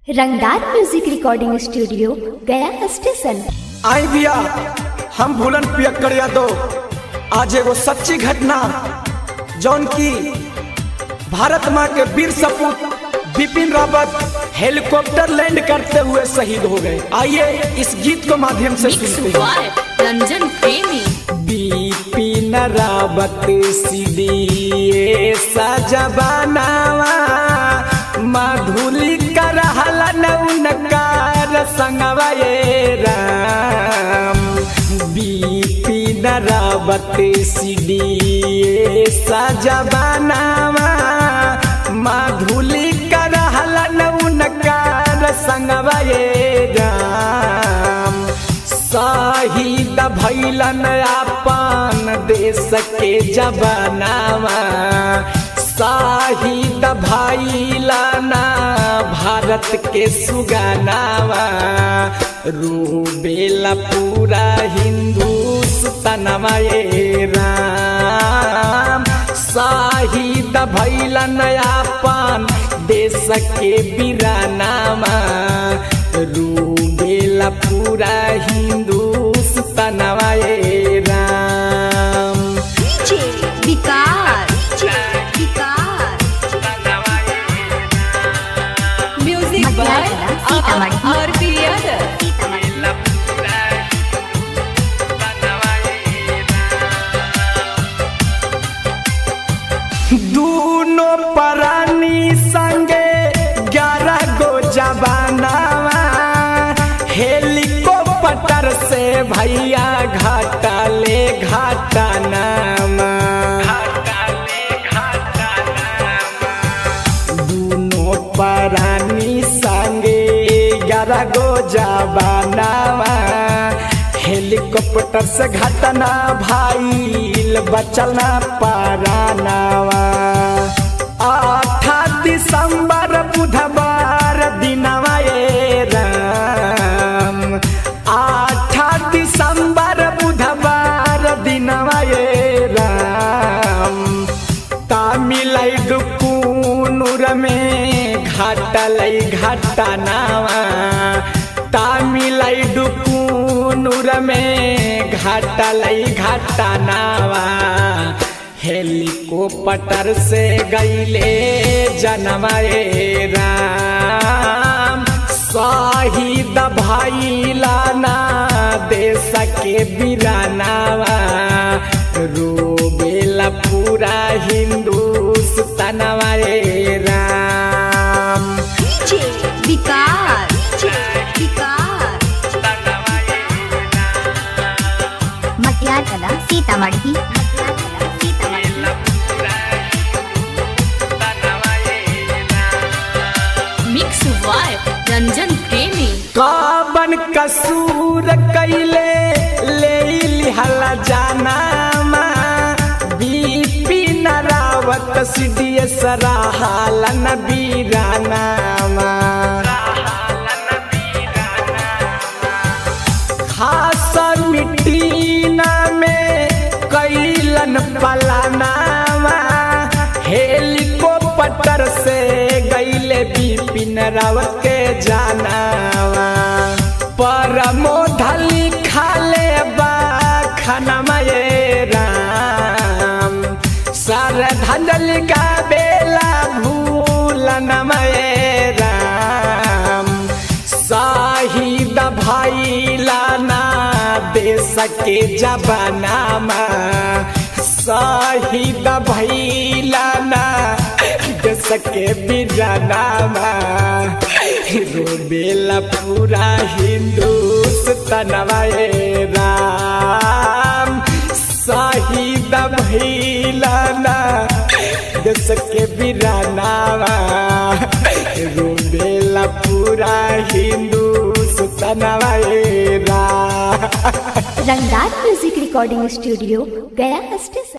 रंगदार music recording studio Gaya station आई बिया हम भूलन पियक्कर यादव आज एगो सच्ची घटना जौन की भारत माँ के वीर सपूत बिपिन रावत हेलीकॉप्टर लैंड करते हुए शहीद हो गए आइए इस गीत को माध्यम से मिक्स सुनते हैं वाय रंजन प्रेमी बिपिन रावत सीढ़ी सजबानावा मधुली कर नकार संगवा ये राम बिपिन रावत सीढ़ी सजबानावा मधुली कर नकार संगवा ये राम शहीद भैलन अपन देश के जवानावा शहीद भैलन भारत के सुगानावा रूबेला पूरा हिंदुस्तानवा ये राम शहीद भैलन अपन देश के बिरानामा रूबेला पूरा हिंदुस्तानवा ये राम विकार म्यूजिक बाय आरपी यादव दूनो प्राणी संगे ग्यारह गो जवानावा हेलीकॉप्टर से भैया घाटा ले घाटा नामा दूनो प्राणी संगे ग्यारह गो जवानावा हेलीकॉप्टर से घटना भाईल बचल ना पारानावा आठा दिसंबर बुधवार दिनवा ये राम आठा दिसंबर बुधवार दिनवा ये राम तामिलनाडु कूनूर में घाटलै घाटनावा तामिलनाडु कूनूर में घाटलै घाटनावा हेलीकॉप्टर से गईले जनवाए राम शहीद भैलाना देश के बिरानावा रोबेला पूरा हिंदुस्तानवा रे राम विकार मटियार कला सीतामढ़ी मिक्स वाय रंजन प्रेमी काबन कसूर कैले ले लिहला जानामा बिपिन रावत सिडिय सराहालन बीरानामा खास मिट्टीना में कैलन पलानामा हेलीकॉप्टर से गईले बिपिन रावत के जानावा परमोधली खाले बा खनमा ये राम सरधंजलि का बेला भूलनमा ये राम शहीद भैलाना देश के जबानामा शहीद भैलाना देश के बिरानामा रोबेला पूरा हिंदुस्तानवा ये राम शहीद भैलाना देश के बिरानावा रोबेला पूरा हिंदुस्तानवा ये Ram Rangdar music recording studio Gaya station